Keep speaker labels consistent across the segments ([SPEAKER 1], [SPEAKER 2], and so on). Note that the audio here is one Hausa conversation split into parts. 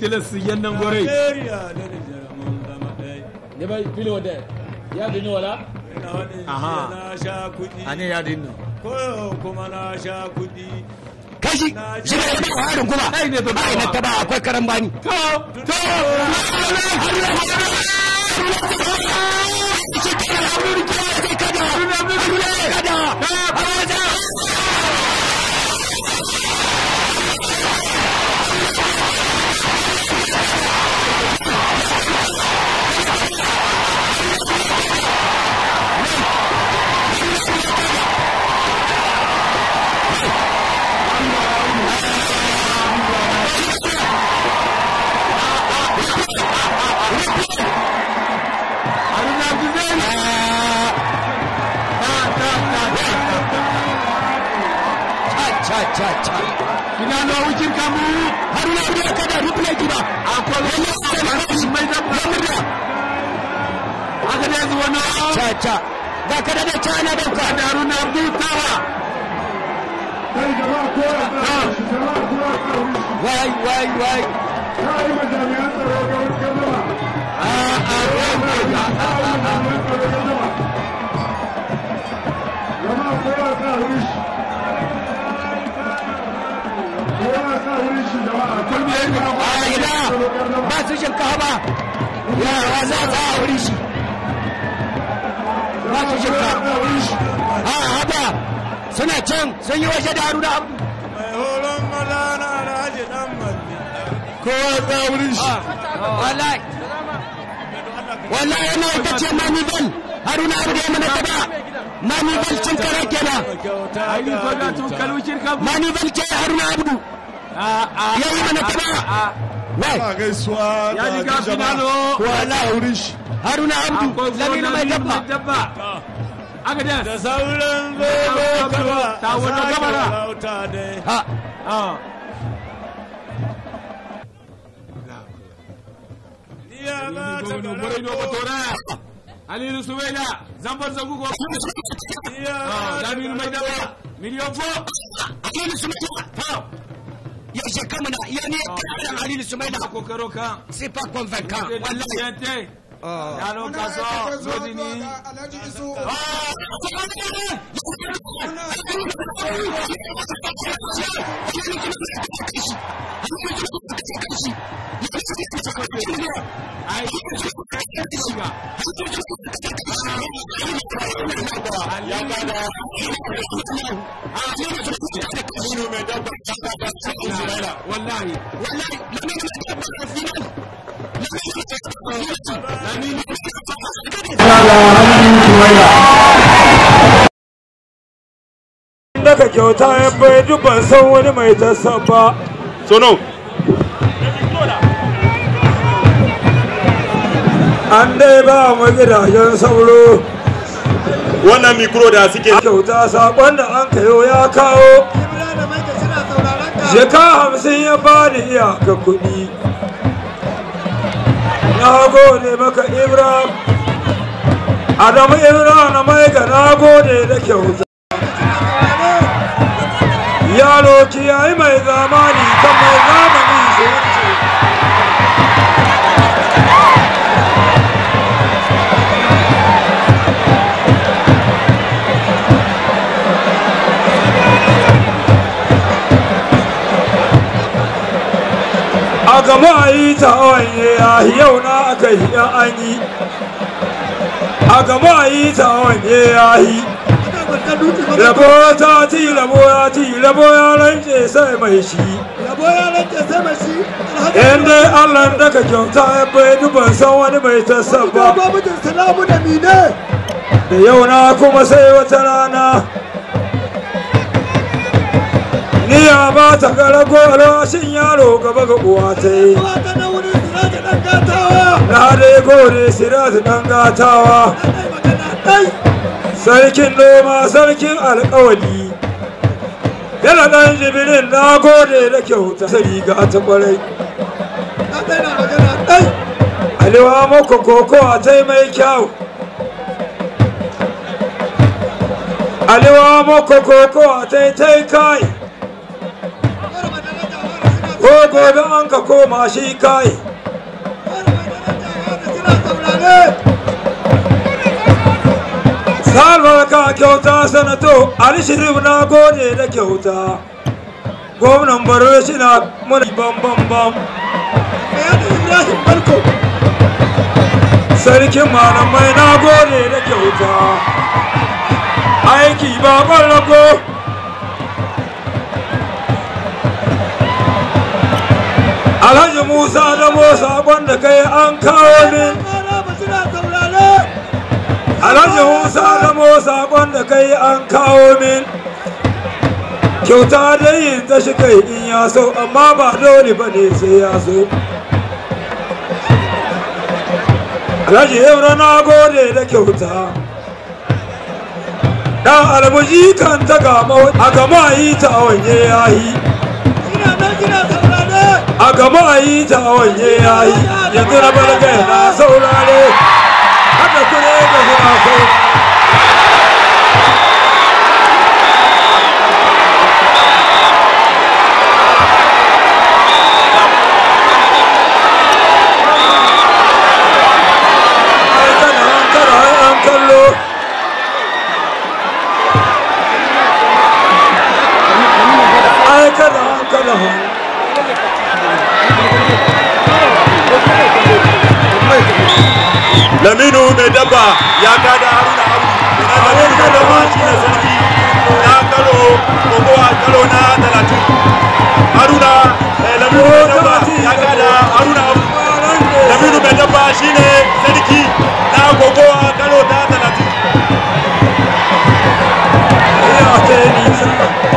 [SPEAKER 1] kilas yannan gore
[SPEAKER 2] Najeriya da Nijar mun zama ɗaya.
[SPEAKER 1] ne bai filo da ya dini wala
[SPEAKER 2] Ina faɗin
[SPEAKER 1] Aha.
[SPEAKER 2] jiya na sha kuɗi.
[SPEAKER 1] ane ya dini
[SPEAKER 2] Koyo kuma na sha kuɗi.
[SPEAKER 3] kashi shi ne da harin kuma
[SPEAKER 1] Ai ne ba
[SPEAKER 3] ai na taba akwai karan bani
[SPEAKER 1] to to haruna abdulzani
[SPEAKER 3] cha cha cha
[SPEAKER 1] ina no wucin kamu
[SPEAKER 3] haruna abu ya kada replay gida
[SPEAKER 1] akwai wani mai dabba haka ne zuwa na
[SPEAKER 3] cha cha ga kada da cha na dauka
[SPEAKER 1] da haruna abdul tawa
[SPEAKER 3] wai wai wai
[SPEAKER 1] kulmi ya yi
[SPEAKER 3] a ina ba su shinkafa ya wa za ta wuri shi ba su shinkafa a haba suna can sun yi waje da haruna abu
[SPEAKER 2] Mai horon maza na Alhaji ɗan Malli.
[SPEAKER 3] kowa ta wurin shi wallahi wallahi yana ita ce manibal haruna abu da ya mana taba manibal cin kare kenan
[SPEAKER 2] Kyauta
[SPEAKER 1] ayi
[SPEAKER 2] ga
[SPEAKER 1] ko da tun kalwucin kamu
[SPEAKER 3] manibal ce haruna abu
[SPEAKER 1] a a
[SPEAKER 3] ya yi mana taba wai
[SPEAKER 4] gaisuwa
[SPEAKER 1] ya riga finalo
[SPEAKER 3] wallahi wurin shi haruna abu
[SPEAKER 1] akwai
[SPEAKER 3] lamina mai dabba
[SPEAKER 1] dabba aka da
[SPEAKER 2] da sauran zobe kaba
[SPEAKER 1] Ta wani gabara.
[SPEAKER 2] lauta dai.
[SPEAKER 3] ha
[SPEAKER 2] Iya ba ta
[SPEAKER 1] gono gore no batora alilu suwela zambar zagugo
[SPEAKER 2] Iya
[SPEAKER 1] ah damiru mai dabba miliyon fo
[SPEAKER 3] alilu sumaila ya ce kamuna ya ne kan alilu sumaila
[SPEAKER 1] ko karo kan
[SPEAKER 3] c'est pas convaincant wallahi
[SPEAKER 1] yante yalo kaso zodini ai wallahi
[SPEAKER 3] wallahi lamina mai dabba a final
[SPEAKER 2] daga kyauta ya bai duk ban san wani mai tasa ba.
[SPEAKER 4] sono
[SPEAKER 2] An dai ba mu gidajen sauro.
[SPEAKER 4] wannan mikro da suke
[SPEAKER 2] Kyauta sakon da an kayo ya kawo. Sheka hamsin ya bani iyaka kuɗi. Na gode maka Ibrahim. Adamu Ibrahim na mai ga na gode da kyauta. Yaro kiyayi mai zamani kan mai zamani shi wuce. a gama a yi ta wanye ya yau na aka yi yan an yi a gama a yi ta wanye ya yi rabo ta ci rabo ya ci rabo ya rance sai mai shi yan dai allah da ka kyauta ya bai duban san wani mai tasabba da yau na kuma sai wata rana niya ba ta gara goro shin yaro gaba ga uwa ta yi na dai gore siratu dan gatawa sarkin noma sarkin alkawali yana dan jibirin na gode da kyauta sai ga ta kwarai aliwa mako koko a tai mai kyau aliwa mako koko a tai tai kai ko gobe an ka koma shi kai salvar ka kyauta sanato alishirif na gode da kyauta gwamnan baro shi na muna bam bam bam sarkin malamai na gode da kyauta aiki ba ƙwallago alhaji musa da musa wanda kai an kawo min alhaji musa da musa wanda kai an kawo min kyauta da yin ta shi kai in ya so amma ba dole ba ne sai ya so alhaji yau na gode da kyauta dan almuji kan ta gama a gama yi ta wanye yayi a gama yi ta wanye yayi yanzu na balga na saurare haka kure da suna saurare ai kana kana an kallo ai kana kana
[SPEAKER 4] laminu mai dabba ya kada haruna abu laminu mai dabba shi ne sarki na karo kokowa karo na talatin haruna eh, laminu mai dabba ya kada haruna abu laminu mai dabba shi ne sarki na kokowa karo na talatin
[SPEAKER 2] ya ce nisa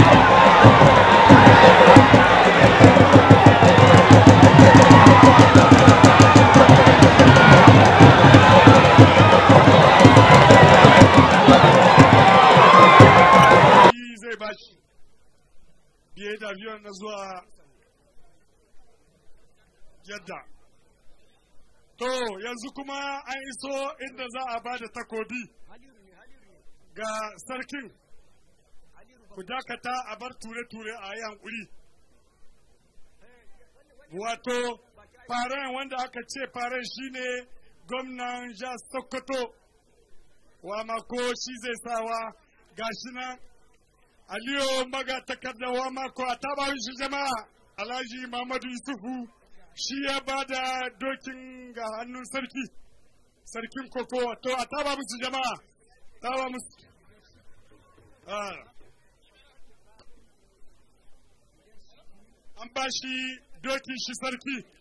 [SPEAKER 1] shi zai bashi biye da biyan na zuwa yadda to yanzu kuma an iso inda za a ba da takobi ga sarkin ku dakata a bar ture-ture a yi hankuri wato faren wanda aka ce faren shine gwamnan jihar sokoto wa mako shi zai sawa gashi nan aliyu maga takardawa mako a taba shi jama'a alhaji muhammadu yusufu shi ya ba da dokin ga hannun sarki sarkin koko to a taba musu jama'a taba musu Ah. an ba shi dokin shi sarki